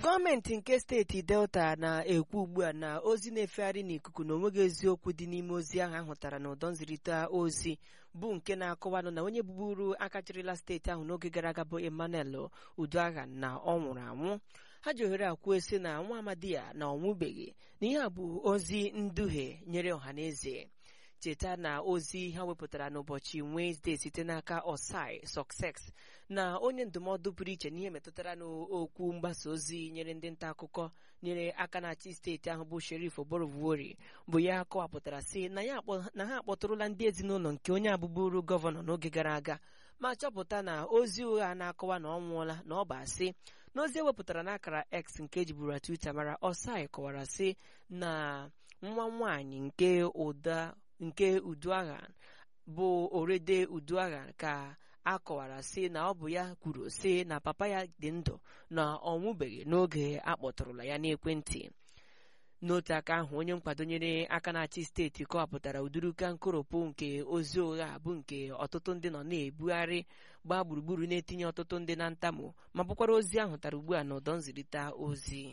gọọmenti nke steeti delta na-ekwu ugbu a na ozi na-efegharị n'ikuku na onweghị eziokwu dị n'ime ozi ahụ ahụtara na ụdọ nzirịta ozi bụ nke na-akọwanụ na onye bụburu aka chịrịla steeti ahụ n'oge gara aga bụ emmanuel uduagha na ọ nwụrụ anwụ ha ji ohere akwuo sị na nwa amadi ya na ọnwụbeghị na ihe a bụ ozi nduhie nyere ọhaneze cheta na ozi ha wepụtara n'ụbọchị Wenesde site n'aka Osai Success na onye ndụmọdụ pụrụ iche n'ihe metụtara n'okwu mgbasa ozi nyere ndị nta akụkọ nyere aka na-achị steeti ahụ bụ Sheriff Oborevwori bụ ya kọwapụtara sị na ha akpọtụrụla ndị ezinụlọ nke onye abụbụrụ gọvanọ n'oge gara aga ma chọpụta na ozi ụgha na-akọwa na ọ nwụọla na ọ bụ asị n'ozi ewepụtara n'akara X nke ejiburu Twitter mara Osai kọwara sị na nwa nwaanyị nke ụda nke uduagha bụ orede uduagha ka a kọwara sị na ọ bụ ya kwuru sị na papa ya dị ndụ na ọ nwụbeghị n'oge a kpọtụrụla ya n'ekwentị n'otu aka ahụ onye nkwado nyere aka na-achị steeti kọwapụtara uduruka nkoropụ nke ozi ụgha bụ nke ọtụtụ ndị nọ na-ebugharị gbaa gburugburu na-etinye ọtụtụ ndị na ntamu ma bụkwara ozi ahụ tara ugbu a n'ụdọ nzirịta ozi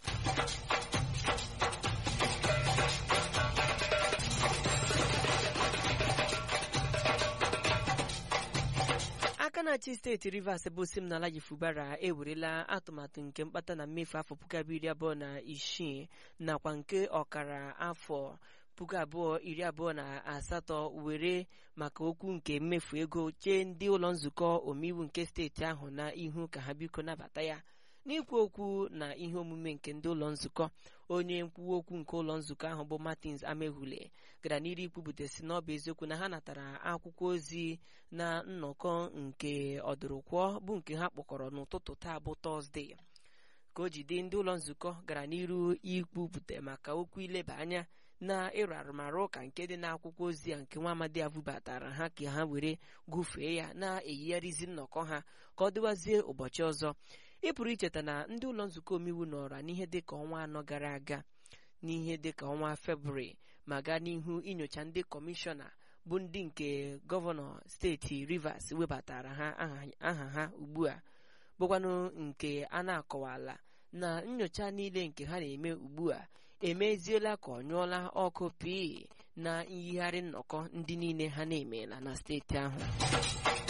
aka na-achị steeti rivers bụ Siminalayi Fubara ewerela atụmatụ nke mkpata na mmefu afọ puku abụọ iri abụọ na isii nakwa nke ọkara afọ puku abụọ iri abụọ na asatọ were maka okwu nke mmefu ego chee ndị ụlọ nzukọ omeiwu nke steeti ahụ na ihu ka ha biko nabata ya n'ikwu okwu na ihe omume nke ndị ụlọ nzukọ onye nkwuwa okwu nke ụlọ nzukọ ahụ bụ Martins Amehule gara n'iru ikwupụta si na ọ bụ eziokwu na ha natara akwụkwọ ozi na nnọkọ nke ọdụrụkwụọ bụ nke ha kpọkọrọ n'ụtụtụ taa bụ tọzdee ka o jide ndị ụlọ nzukọ gara n'iru ikwupụta maka okwu ileba anya na ịrụ arụmarụ ụka nke dị n'akwụkwọ ozi a nke nwa amadi a bubatara ha ka ha were gụfee ya na-eyigharịzi nnọkọ ha ka ọ dịwazie ụbọchị ọzọ ị pụrụ icheta na ndị ụlọ nzukọ omeiwu nọra n'ihe dịka ọnwa anọ gara aga n'ihe dịka ọnwa febrụwarị ma gaa n'ihu inyocha ndị kọmishọna bụ ndị nke gọvanọ steeti rivers webatara ha aha ha ugbu a bụkwanụ nke a na-akọwala na nyocha niile nke ha na-eme ugbu a emeziela ka ọ nyụọla ọkụ pii na nyigharị nnọkọ ndị niile ha na-emeela na steeti ahụ